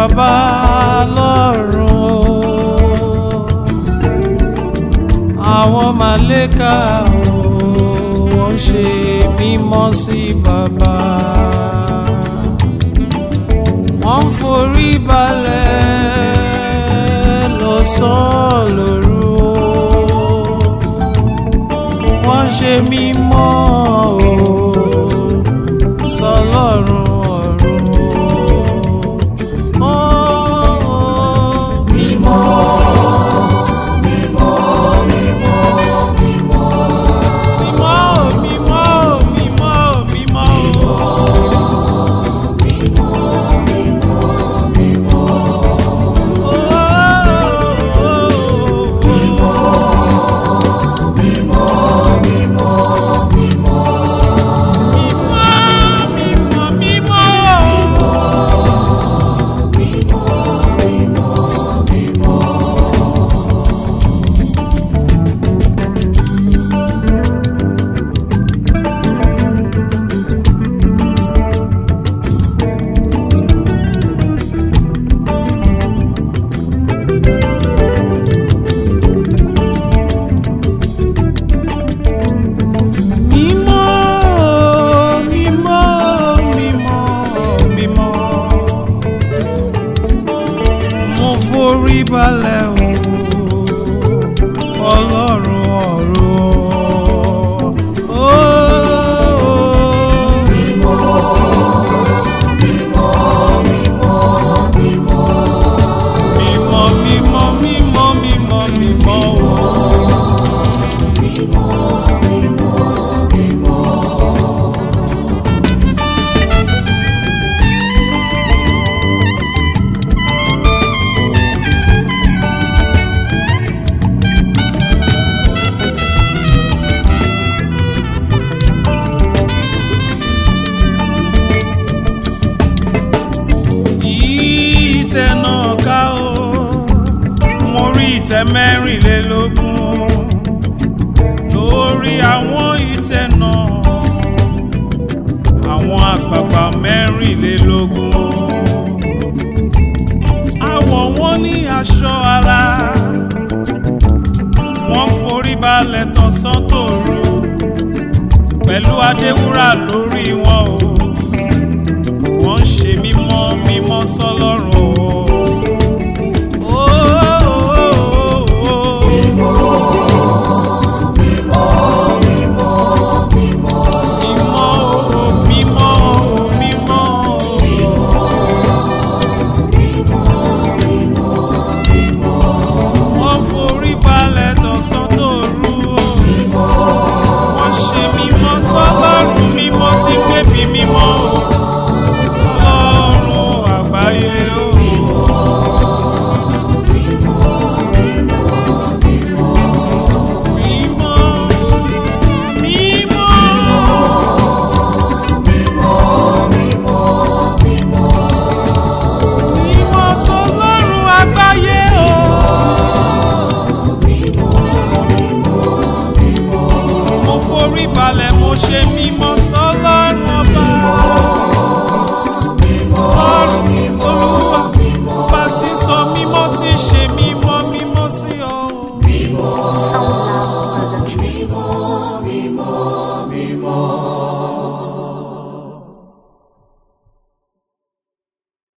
bàbá lọ́run o àwọn màlẹ́kà o wọ́n ṣe mímọ́ sí bàbá wọ́n ń forí balẹ̀ lọ́sàn-án lóru o wọ́n ṣe mímọ́ o sọlọ́run ọ̀run o. mímọ́ mímọ́ mímọ́ mímọ́ mímọ́ mímọ́ mímọ́ mímọ́ mímọ́ mímọ́ mímọ́ mo forí balẹ̀ o ọlọ́run ọ̀run o. mímọ́ mímọ́ mímọ́ mímọ́ mímọ́ o. ìtẹ́ náà ká o mo rí ìtẹ́ mẹ́rìnlélógún lórí àwọn ìtẹ́ náà àwọn àgbààgbà mẹ́rìnlélógún àwọ̀ wọn ní aṣọ ara wọ́n forí balẹ̀ tọ̀sán tòru pẹ̀lú adéwúrà lórí wọn o